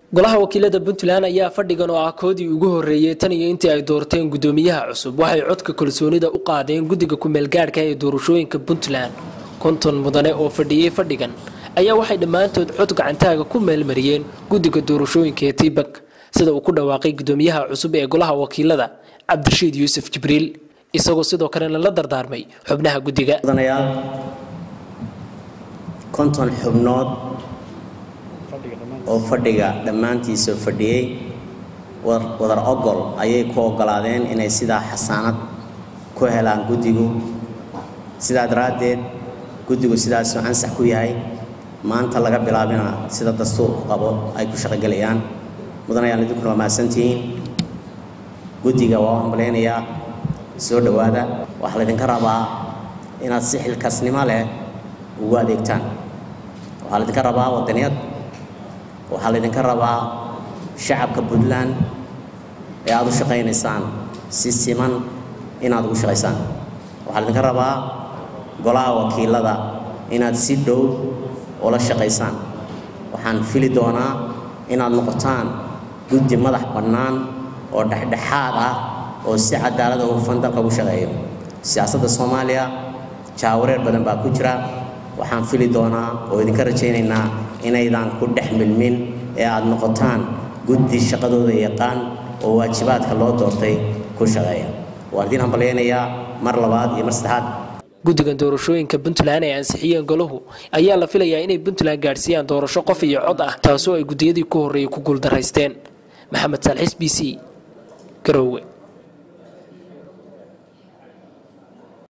golaha wakiilada puntland ayaa fadhigan oo ah koodii ugu horeeyey tan iyo intii ay doorteen gudoomiyaha cusub waxay codka kalsoonida u qaadeen guddiga ku-meelgaadhka ee doorashooyinka puntland konton mudane oo fadhiyey fadhigan ayaa waxay dhammaantood cod gacantaaga ku meelmariyeen guddiga doorashooyinka ee tiibak sida uu ku dhawaaqay gudoomiyaha cusub ee golaha wakiilada cabdirashiid yuusuf jibriil isagoo sidoo kalena la dardaarmay xubnaha guddiga konton xubnood oo fadhiga dhammaantiisa fadhiyey wadar ogol ayay ku ogolaadeen inay sidaa xasaanad ku helaan guddigu sidaa daraaddeed guddigu sidaasuu ansax ku yahay maanta laga bilaabina sida dastuurku qabo ay ku shaqogelayaan mudanayaan idinkuna waa mahadsantihiin guddiga waa u hambalaynayaa soo dhowaada waxaa laydinka rabaa inaad si xilkasnimo leh ugu adeegtaan waxaa laydinka rabaa wadaniyad waxaa laydinka rabaa shacabka puntland ee aada u shaqaynaysaan si siman inaad ugu shaqaysaan waxaa laydinka rabaa golaha wakiilada inaad si dhow ula shaqaysaan waxaan fili doonaa inaad noqotaan guddi madax bannaan oo dhexdhexaad ah oo si cadaalada hufan dalka ugu shaqeeyo siyaasadda soomaaliya jaawareer badan baa ku jira waxaan fili doonaa oo idinka rajaynaynaa inaydaan ku dhex milmin ee aad noqotaan guddi shaqadooda yaqaan oo waajibaadka loo doortay ku shaqeeya waan idiin hambalyaynayaa mar labaad iyo mar saddexaad guddigan doorashooyinka puntland ee ansixiyeen golahu ayaa la filayaa inay puntland gaadhsiiyaan doorasho qof iyo cod ah taasoo ay guddiyadii ku horreeyay ku guuldaraysteen maxamed saalxis b c garoowe